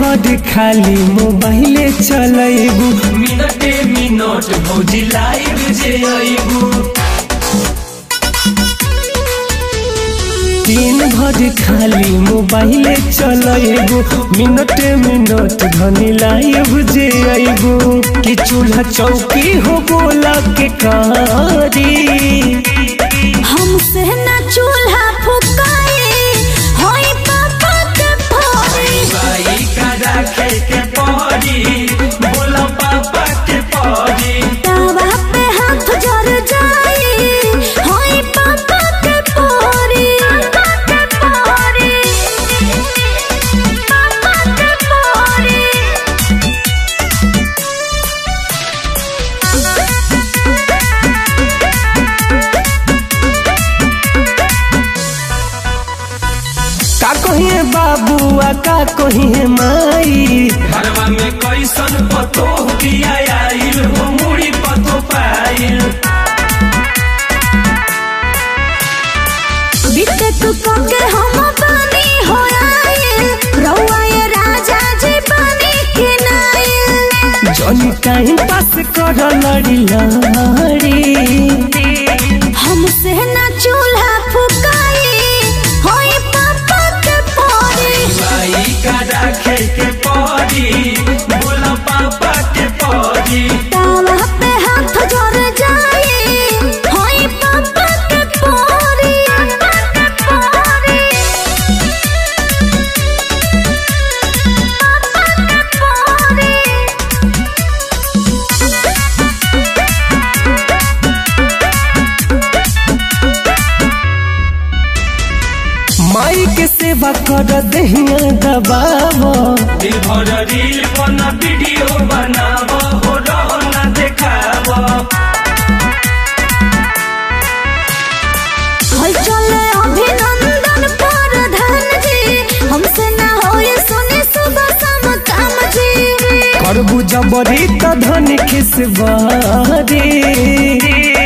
भर खाली मोबाइले चलेबू मिनटे मिनट भौजी लाइव जे अइबू दिन भर खाली मोबाइले चलेबू मिनटे मिनट धनी लाइव जे अइबू कि चूल्हा चौकी हो बोला के कारी हमसे ना चूल्हा फुकाए होई पापा के फोड़ी भाई का राखे के पड़ी बोला पापा के पड़ी तावा पे हाथ जर जाए होई पापा के फोड़ी पापा के फोड़ी पापा के फोड़ी का कहिए बाबू आ का कहिए माई घरवा में कैसन पतो दिया आइल हो मुड़ी पतो पाइल बिटेक के हम बानी हो आए रउआ ये राजा जी बानी के नाए जनी टाइम पास कर लड़ी लड़ी हमसे ना चूल्हा फुकाए होई पापा के फोड़ी भाई का राखे के पड़ी बोला पापा के पड़ी तावा पे हाथ जर जाए होई पापा के फोड़ी पापा के फोड़ी पापा के फोड़ी माई के सेवा कर दहिया दबावो दिल भर रील बना वीडियो बनाव हो रहो ना देखाव हल चले अभिनंदन प्रधान जी हमसे ना होए सुने सुबह शाम काम जी करबू जबरी त धन खिसबारी